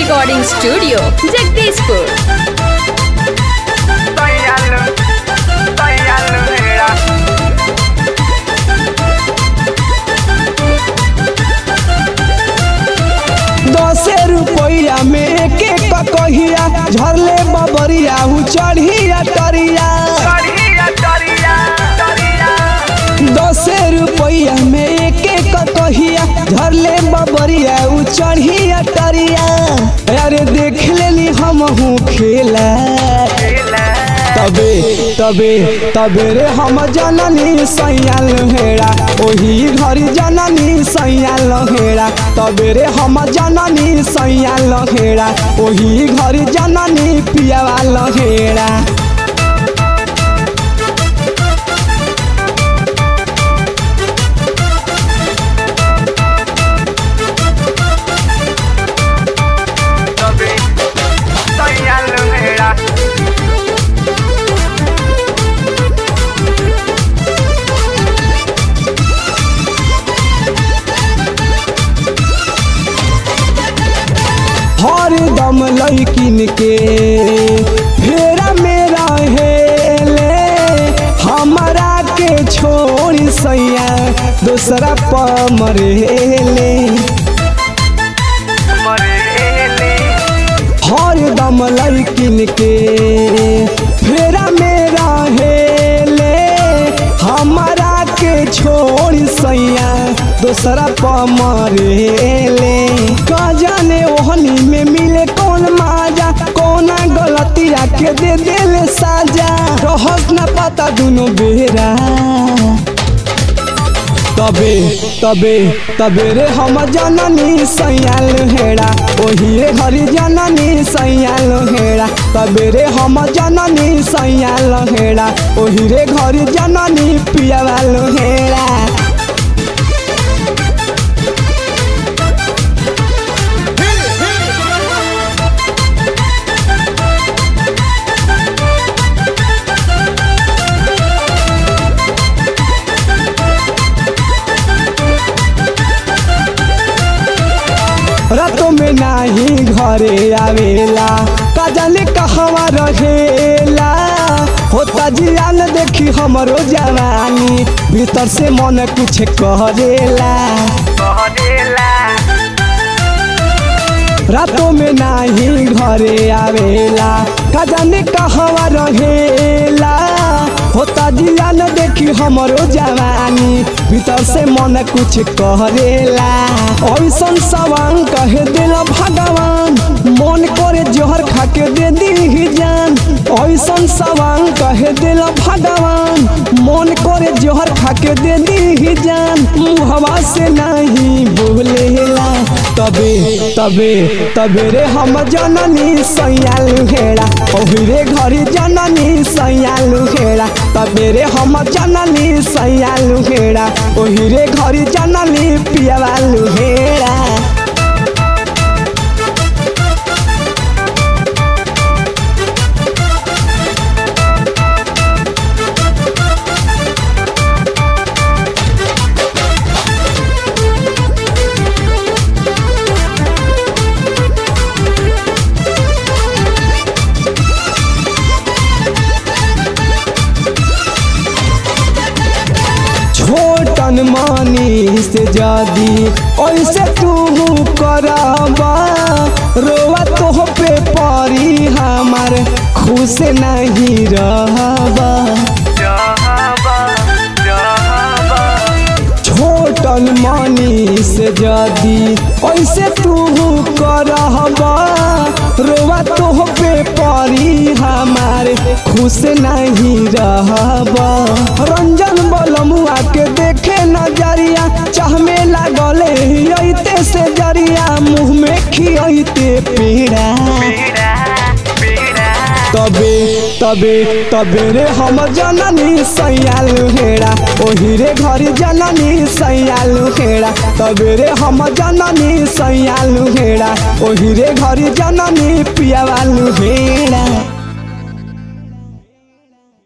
Recording Studio, Jagdishpur. Dayalo, dayalo era. दसे रुपया में एक एक कहिया झरले बबरिया उ चढ़िया टरिया Dariya, dariya, dariya. दसे रुपया में एक एक कहिया झरले बबरिया उ चढ़िया टरिया अरे देख लेली हम हूँ खेला Kela, तबे तबे तबे रे हम जननी सैयाल हेड़ा ओही घर जननी सैयाल हेड़ा तबे रे हम जननी सैयाल हेड़ा ओही घर जननी पियावाल हेड़ा tabe. Dayalo era. हर दम लैकिन के फेरा मेरा हेले हमारा के छोड़ सैया दूसरा पमरेले Marele, हर दम लैकिन के फेरा मेरा हेले हमारा के छोड़ सैया दूसरा पमरेले का जाने ओहनी में मिले कौन माजा कौना गलतिया के दे देले साजा रहस न पता दुनो बेरा तबे तबे तबे रे हम जननी सैयाल हेड़ा ओही रे हरि जननी सैयाल हेड़ा तबे रे हम जननी सैयाल हेड़ा ओही रे घर जननी पियावाल हेड़ा रातों में नाही घरे आवेला का जाने कहवा रहेला होता जियान देखी हमरो जवानी भीतर से मन कुछ करेला Kodela, रातों में नाही घरे आवेला का जाने कहवा रहेला होता जिया न देखी हमरो जवानी भीतर से मन कुछ करेला ऐसन सवांग कहे दिल भगवान मन करे जोहर खा के दे दी जान ऐसन सवांग कहे दिल भगवान मन करे जोहर खा के दे दी जान मुहवा से नहीं बोलेला तबे तबे तबे रे हम जननी सैयाल हेड़ा ओही रे घरी जननी सैयाल हेड़ा तबे रे हम जननी सैयाल हेड़ा ओही रे घरी जननी पियावाल हेड़ा छोटन मानी से जादी ऐसे तू करबा रोवा तो पे परी हमार खुश नहीं रहबा Jahaba, Jahaba. छोटन मानी से जादी ऐसे तू करबा रोवा तो पे परी हमार खुश नहीं रहबा रंजन बलमुआ के देखे नजरिया चाह में लागले अइते से जरिया मुँह में खियते पेड़ा Pira, pira. तबे तबे तबे रे हम जननी सैयाल हेड़ा ओही रे घर जननी सैयाल हेड़ा तबे रे हम जननी सैयाल हेड़ा ओही रे घर जननी पियावाल हेड़ा